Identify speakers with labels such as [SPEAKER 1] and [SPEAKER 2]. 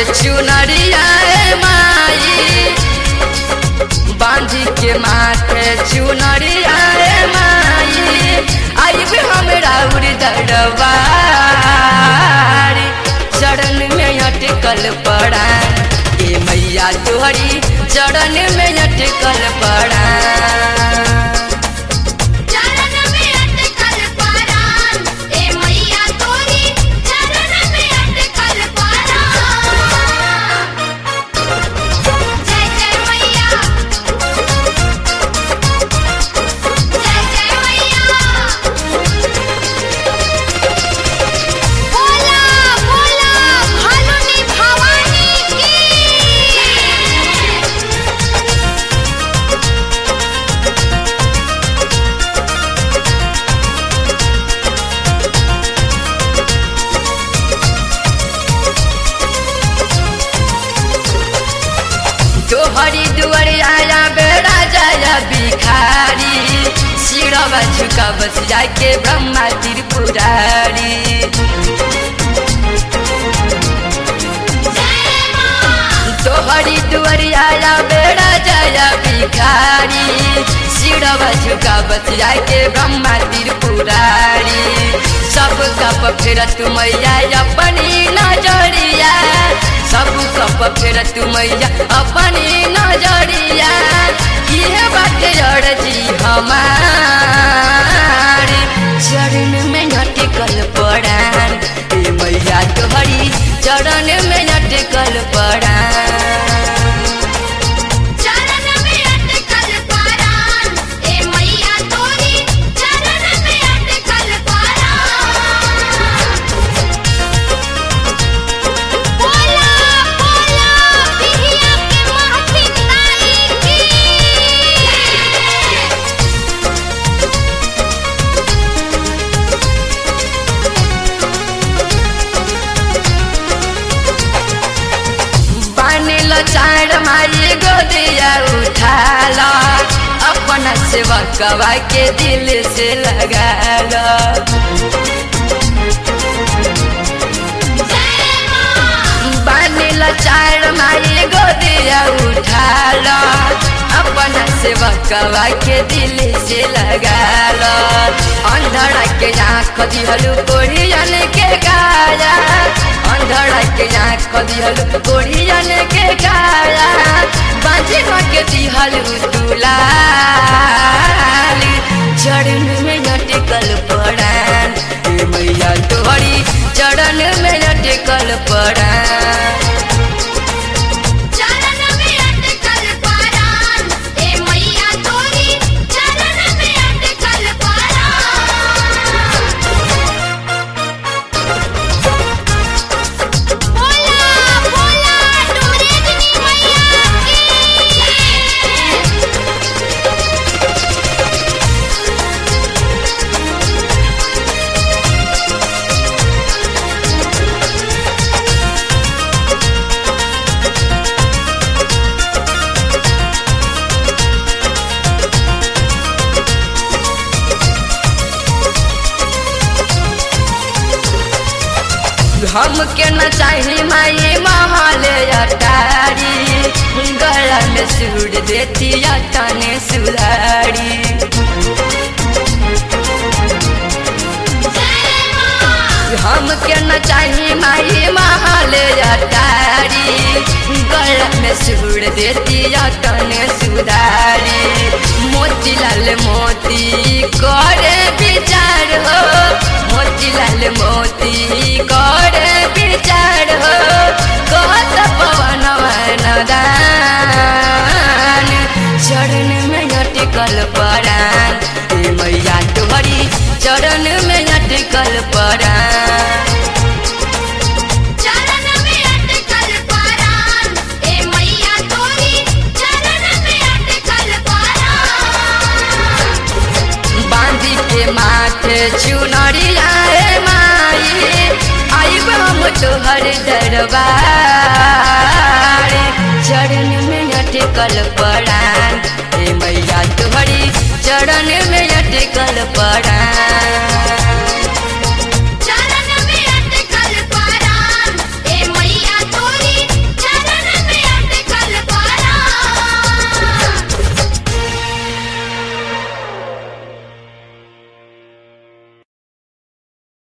[SPEAKER 1] चुनरिया ए माई बांधी के माथे चुनरिया ए माई आइब हमरा उड़ दरबारी चरण में अटकल पड़ा ए मैया तोहरी चरण में अटकल पड़ा
[SPEAKER 2] चरण में अटकल पारान ए मैया तोरी चरण में अटकल पारान जय जय मैया जय जय मैया बोला बोला भानुनी भवानी की
[SPEAKER 1] तोहरी दुआर आया बेड़ा जाया भिखारी सिरवा झुका बस जाके ब्रह्मा त्रिपुरारी तोहरी दुआर आया बेड़ा जाया भिखारी सिरवा झुका बस जाके ब्रह्मा त्रिपुरारी सब कप फेर तुमैया अपनी नजरिया सब कप फेर तुमैया अपनी नजरिया इहे बाटे अड़जी हमारी चरण में अटकल पड़ान ए मैया तोहरी चरण में अटकल पड़ान
[SPEAKER 2] चरण में अटकल पारान ए मैया तोरी चरण में अटकल पारान बोला बोला बिहिया के महफिल नाई की
[SPEAKER 1] बानिल चार माई गोदिया उठाल अपना सेवकवा के दिल से लगाल बानिल चार माई गोदिया उठाल अपना सेवकवा के दिल से लगाल अंधड़ा के आँख दिहलु कोढ़ियन के गाया अंधड़ा के आँख दिहलु कोढ़ियन के गाया बाजी के दिहलु दुलाली चरण में अटकल पड़ान ए मैया तोहरी चरण में अटकल पड़ान
[SPEAKER 2] चरण में अटकल पारान ए मैया तोरी चरण में अटकल पारान बोला बोला डोरेगनी मैया की
[SPEAKER 1] हमके न चाही माई महल अटारी गला में सूर देती तने सुधारी हमके न चाही माई महल अटारी गला में सूर देती तने सुधारी मोतीलाल मोती करे विचार हो मोतीलाल मोती करे विचार हो कहत पवन दान चरण में अटकल परान ए मैया तोहरी चरण में अटकल परान
[SPEAKER 2] चरण में अटकल पारान ए मैया तोरी चरण में अटकल पारान
[SPEAKER 1] बांधी के माथे चुनरिया ए माई आइब हम तोहर दरबार चरण में अटकल पड़ान